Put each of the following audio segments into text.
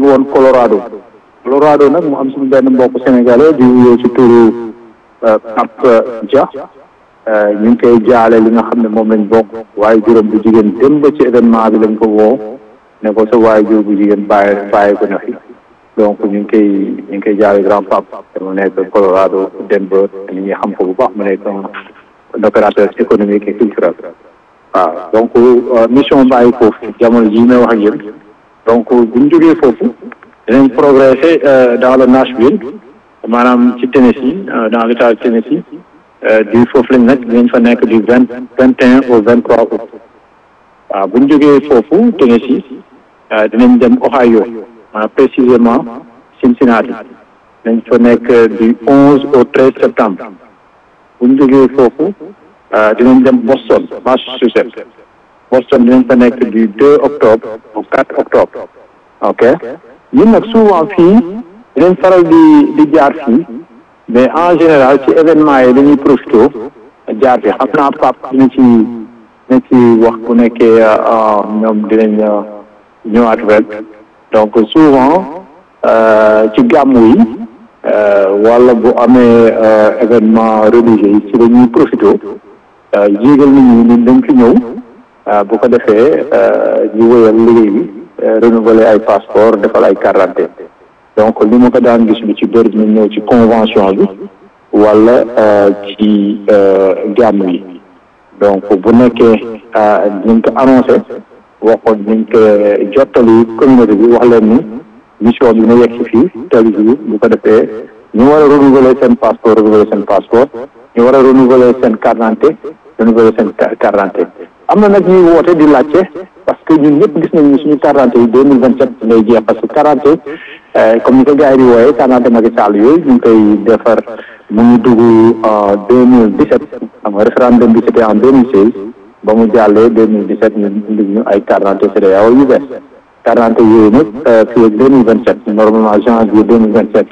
ngi woon Colorado Colorado nag mu am suñu benn mbokk sénégalais di wuyoo ci turu Pape Dia ñu ngi koy jaale li nga xam ne moom lañ bokk waaye juróom bu jigéen dem ba ci événement bi lañ ko woo ne ko sa waaye jur bu jigéen bàyyi bàyyi ko na fi donc ñu ngi koy ñu ngi koy jaale grand pape mu nekk Colorado Denver nit ñi xam ko bu baax mu nekk un opérateur économique et culturel waaw donc mission bàyyi foofu jamono ji may wax ak yéen donc bu ñu jógee foofu dinañ progresser dans le Nashville maanaam ci Tennessee dans l'état de Tennessee di foofu lañ nekk dinañ fa nekk du vingt vingt et un au vingt trois août waaw bu ñu jógee foofu Tennessee dinañ dem Ohio maanaam précisément Cincinnati dinañ fa nekk du onze au treize septembre bu ñu jógee foofu dinañ dem Boston Massachusetts Boston dinañ fa nekk du deux octobre au quatre octobre ok ñun nag souvent fii dinañ faral di di jaar fii mais en général ci événement yi dañuy profité jaar fi xam naa pap dina ci dina ci wax bu nekkee ñoom dinañ ñëwaat rek donc souvent ci gàmmu yi wala bu amee événement religieux yi ci dañuy profité yéegal nit ñi ni dañ fi ñëw bu ko defee ñu wéyal liggéey bi renouveler ay passeport defal ay carte d'identité donc li ma ko daan gis lu ci bëri dina ñëw ci convention bi wala ci gàmm yi donc bu nekkee dinañ ko annoncé waxoon dinañ ko jottali communauté bi wax leen ni mission bi na yegg si fii tel jour bu ko defee ñu war a renouveler seen passeport renouveler seen passeport ñu war a renouveler seen carte d'identité renouveler seen carte d'identité am na nag ñuy woote di laajte parce que ñun ñëpp gis nañu suñu carte d'identité yi deux mille vingt sept lay jeex parce que carte d'identité comme ni ko gars yi di wooyee carte d'identité Macky Sall yooyu ñu ngi koy defar mu ngi dugg en deux mille dix sept xam nga référendum bi c'était en deux mille seize ba mu jàllee deux mille dix sept ñu indi ñu ay carte d'identité CEDEAO yu bees carte d'identité yooyu nag fii ak deux mille vingt sept normalement janvier deux mille vingt sept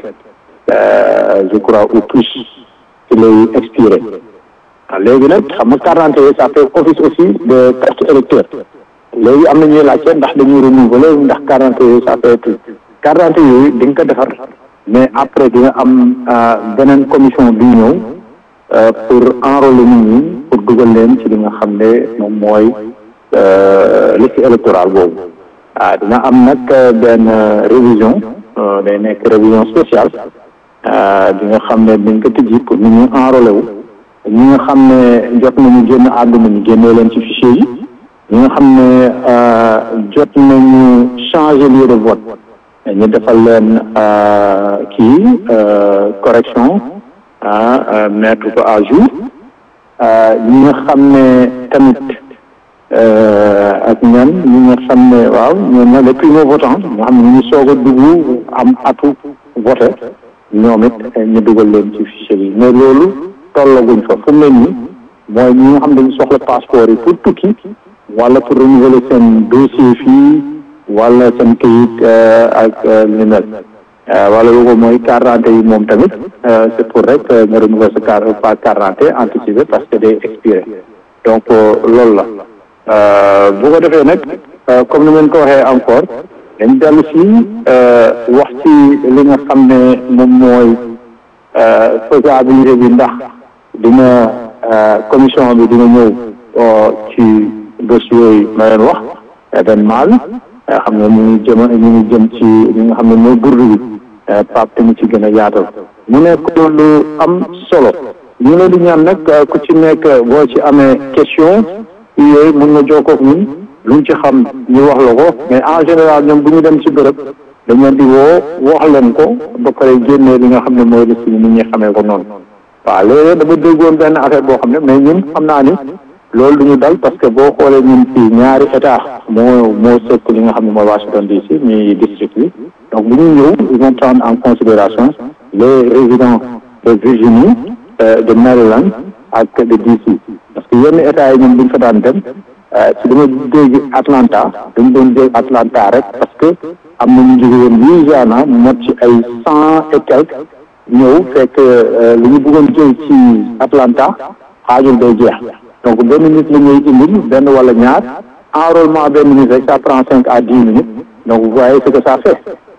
je crois ou plus ci lay expiré waaw léegi nag xam nga carte d'identité yi ça fait office aussi de carte électeur léegi am na ñuy laajte ndax dañuy renouveler ndax carte d'identité yooyu ça fait carte d'identité yooyu di nga ko defar mais après dina am beneen commission bi ñëw pour enrôler nit ñi pour dugal leen ci li nga xam ne moom mooy liste électorale boobu ah dina am nag benn révision day nekk révision spéciale di nga xam ne dañ ko tijji pour nit ñi enrôler wu ñi nga xam ne jot nañu génn àdduna ñu génnee leen ci fichier yi ñi nga xam ne jot nañu changer lieu de vote ñu defal leen kii correction ah mettre ko à jour ñi nga xam ne tamit ak ñan ñi nga xam ne waaw ñoom nag les primo votants nga xam ne ñu ngi soog a dugg am atu voté ñoom it ñu dugal leen ci fichier bi mais loolu tollaguñ fa fu mu ne nii mooy ñi nga xam ne dañu soxla passeport yi pour tukki wala pour renouveler seen dossier fii wala seen kayit ak li ni mel wala loolu mooy carte d'identité yi moom tamit c'est pour rek nga renouveler sa carte pas carte d'identité anticipée parce que day expiré donc loolu la bu ko defee nag comme ni ngeen ko waxee encore dañ dellu si wax ci li nga xam ne moom mooy faisabilité bi ndax dina commission bi dina ñëw ci dossier yooyu ma leen wax événement bi xam nga ñu ngi jëm ñu ngi jëm ci li nga xam ne mooy burdu bi Pape te ñu ci gën a yaatal mu nekk lu am solo ñu leen di ñaan nag ku ci nekk boo ci amee question yooyu mun nga jokkoo ak ñun luñ ci xam ñu wax la ko mais en général ñoom bu ñu dem ci bërëb dañ leen di woo wax leen ko ba pare génnee li nga xam ne mooy liste bi nit ñi xamee ko noonu waaw léeg-léeg dama déggoon benn affaire boo xam ne mais ñun xam naa ni loolu du ñu dal parce que boo xoolee ñun fii ñaari état moo moo sëkk li nga xam ne mooy Washington DC ñuy district bi donc bu ñu ñëw ils vont prendre en considération les résidents de Virginie de Maryland ak de DC parce que yenn état yi ñun bu ñu fa daan dem si dama dégg Atlanta dañu doon dégg Atlanta rek parce que am na ñu jóge woon Louisiana mot ci ay cent et quelque ñëw fekk li ñu bëggoon jël ci Atlanta xaajul day jeex donc benn nit la ñuy indil benn wala ñaar enrôlement benn minute rek ça prend cinq à dix minutes donc vous voyez ce que ça fait